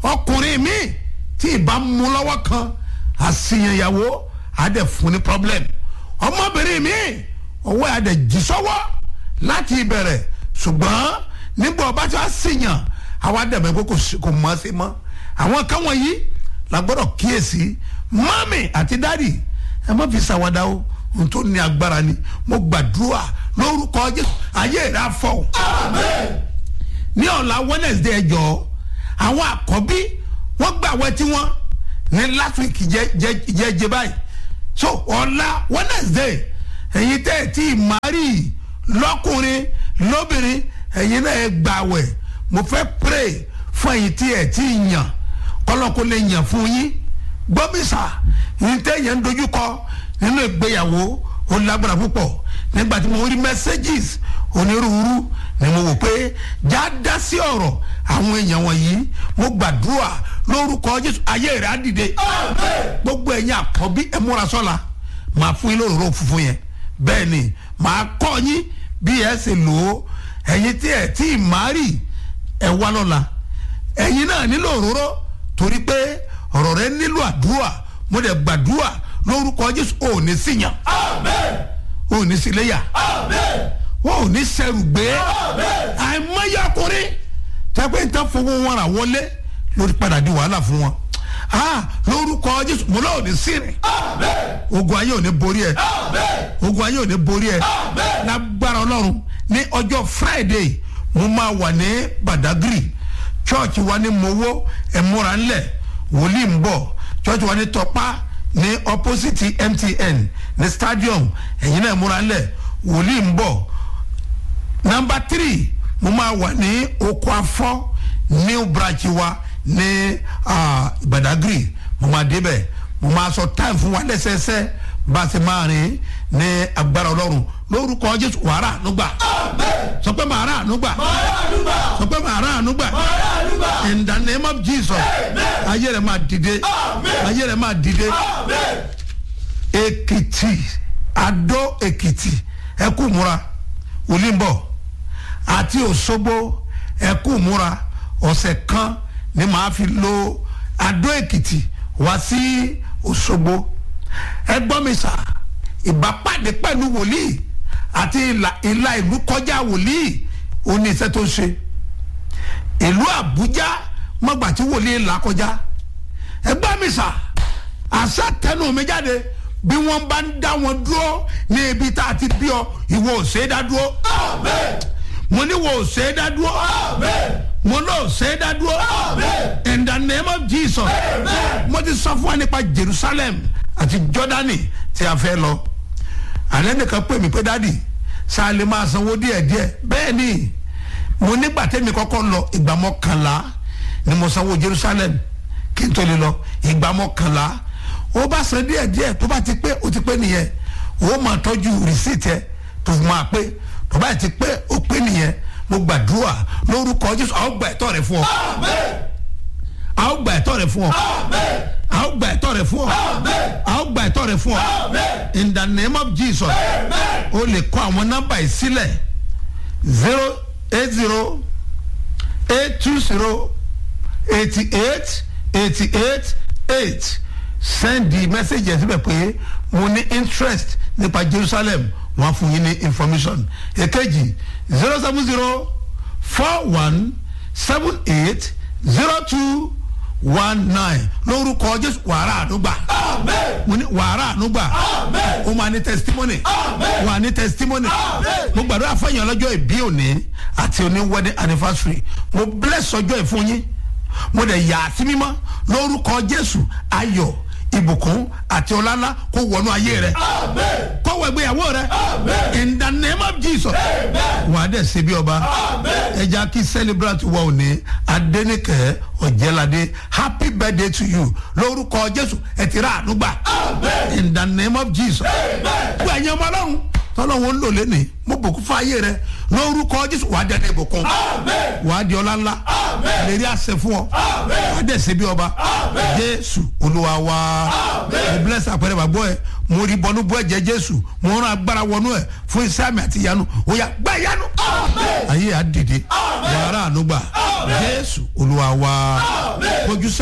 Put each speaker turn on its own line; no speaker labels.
ọkùnrin mi tí ìbá mú lọ́wọ́ kan àṣìyànyàwó àdẹ fún ní problem ọmọbìnrin mi ọwọ́ àdẹ jí sọ́wọ́ láti ìbẹ̀rẹ̀ ṣùgbọ́n nígbà ọba tí wàá ṣìyàn àwa dẹ̀mẹ́ pé kò sí- kò mọ̀ ọ́ sí mọ́ àwọn kan wọ̀nyí la gbọ́dọ̀ kíyèsí mami àti dadi ẹ má fi ṣàwádà o ohun tó ní agbára ni mo gbàdúrà lórúkọ jésù ayé rẹ afọ ní ọ̀la wednesday ẹjọ́ àwọn àkọ́bí wọ́n gbà wẹ́ tí wọ́n ní last week jẹ́ jẹ́ jẹ́ jẹ́ báyìí so ọ̀la wednesday ẹ̀yin tẹ́ ẹ̀ tí mari lọ́kùnrin lóbìnrin ẹ̀yin náà ẹ̀ gbà wẹ̀ mo fẹ́ pray fún ẹ̀yin tí ẹ̀ tí yàn kọ́lọ́kó lè yàn fún yín gbọ́mísà yín tẹ́ yẹn ń dojúkọ nínú ìgbéyàwó ó lágbára púpọ̀ nígbà tí mo rí messages onírúurú ni mo wò pé já dá sí ọ̀rọ̀ àwọn èèyàn wọ̀nyí mo gbàdúrà lórúkọ jésù ayé rẹ̀ á dìde gbogbo ẹ̀yin àkọ́bí ẹ múra sọ́la màá fún yín lóròró funfun yẹn bẹ́ẹ̀ ni màá kọ́ yín bí ẹ ṣe lò ó ẹ̀yin tí ẹ̀ tí ì má rì ẹ wá lọ́la ẹ̀yin náà nílò òróró torí pé ọ̀rọ̀ rẹ nílò àdúrà mo dẹ̀ gbàdúrà lórúkọ jésù ò ní síyàn ò ní síléyà wọn ò ní sẹrù gbé àìmọye ọkùnrin tẹpẹ ń tán fowó wọn rà wọlé lórí padà di wàhálà fún wọn ah lórúkọ jésù mo náà ò ní sírìn ogun ayé ò ní borí ẹ ogun ayé ò ní borí ẹ lágbára ọlọ́run ní ọjọ́ friday mo máa wà ní badagry church wa ní mowó ẹ̀múra ńlẹ̀ wòlíì ń bọ̀ church wa ní tọpá ní opposite mtn ní stadium ẹ̀yin náà ẹ̀múra ńlẹ̀ wòlíì ń bọ̀ nọmba three mo máa wà ní oko afọ new branch wa ní ah, badagry mo máa débẹ̀ mo máa sọ time fún wa lẹ́sẹẹsẹ bá a ṣe máa rìn ní agbára ọlọ́run lórúkọ jésù wàrà ànúgbà sọ pé màá rà ànúgbà sọ pé màá rà ànúgbà in the name of jesus ayé rẹ máa dìde ayé rẹ máa dìde èkìtì adó èkìtì ẹkú múra olímbọ àti òṣogbo ẹkú múra ọ̀sẹ̀ kan ni màá fi lo adó èkìtì wá sí òṣogbo ẹgbọ́n mi sà ìbápàdé pẹ̀lú wòlíì àti ìlà ìlà ìlú kọjá wòlíì ó ní iṣẹ́ tó ń ṣe ìlú àbújá mọ̀gbà tí wòlíì là kọjá ẹgbọ́n mi sà àṣà tẹnu mi jáde bí wọ́n bá ń dá wọn dúró ní ibi tá a ti bí ọ ìwọ ò ṣe é dá dúró mo ní wo ò ṣe é dá dúró mo ní ò ṣe é dá dúró in the name of jesus mo ti sọ fún wa nípa jerusalem àti jordani tí a fẹ́ lọ àlẹ́ nìkan pè mí pé dádì sáà lè máa sanwó díẹ̀díẹ̀ bẹ́ẹ̀ ni mo nígbà tẹ́mi kọ́kọ́ lọ ìgbà mọ́kànlá ni mo sanwó jerusalem kí n tó lè lọ ìgbà mọ́kànlá ó bá san díẹ̀díẹ̀ tó bá ti pé ó ti pé nìyẹn ó máa tọ́jú rìsíìtì ẹ̀ tó fi máa pé tó bá ti pé ó pé nìyẹn mo gbàdúrà lórúkọ jésù àwọn gba ẹ̀tọ́ rẹ fún ọ àwọn gba ẹ̀tọ́ rẹ fún ọ àwọn gba ẹ̀tọ́ rẹ fún ọ àwọn gba ẹ̀tọ́ rẹ fún ọ in the name of jesus o lè kọ àwọn nọ́mbà yìí sílẹ̀ zero eight zero eight two zero eighty eight eighty eight eight send the message yẹn síbẹ̀ pé mo ní interest nípa jerusalem wọ́n á fún yín ní information èkejì zero seven zero four one seven eight zero two one nine lórúkọ jésù wàrà àdúgbà mo ní wàrà àdúgbà o máa ní testimony wà ní testimony mo gbàdúrà fẹ́yìn ọlọ́jọ́ ìbí òní àti òní wedding anniversary mo bless ọjọ́ ìfún yín mo dẹ̀ yà á sí mímọ́ lórúkọ jésù ayọ̀ ìbùkún àti ọlálá kó wọnú ayé rẹ kó wọ ìgbéyàwó rẹ in the name of jesus wà á dẹ̀ ṣe bí ọba ẹja kí celebrate wọ òní adẹnikẹ ọjẹlade happy birthday to you lórúkọ jésù ẹ ti rà ànúgbà in the name of jesus gbogbo ẹ̀yin ọmọ ọlọ́run tọ́lọ́wọ́ ń lò lẹ́nìí mo bùkún fún ayé rẹ lórúkọ jésù wà á dẹ̀ ní ìbùkún wà á di ọlá ńlá lè rí àṣẹ fún ọ wà á dẹ̀ ṣe bí ọba jésù olúwa wa mo bless àpẹẹrẹ bàgbọ́ ẹ mo rí bọnú bọ́ ẹ̀jẹ̀ jésù mo rán agbára wọnú ẹ fún iṣẹ́ àmì àti ìyanu ó yá gbá ìyanu ayé á dìde wàrà ànúgbà jésù olúwa wa kò kọjú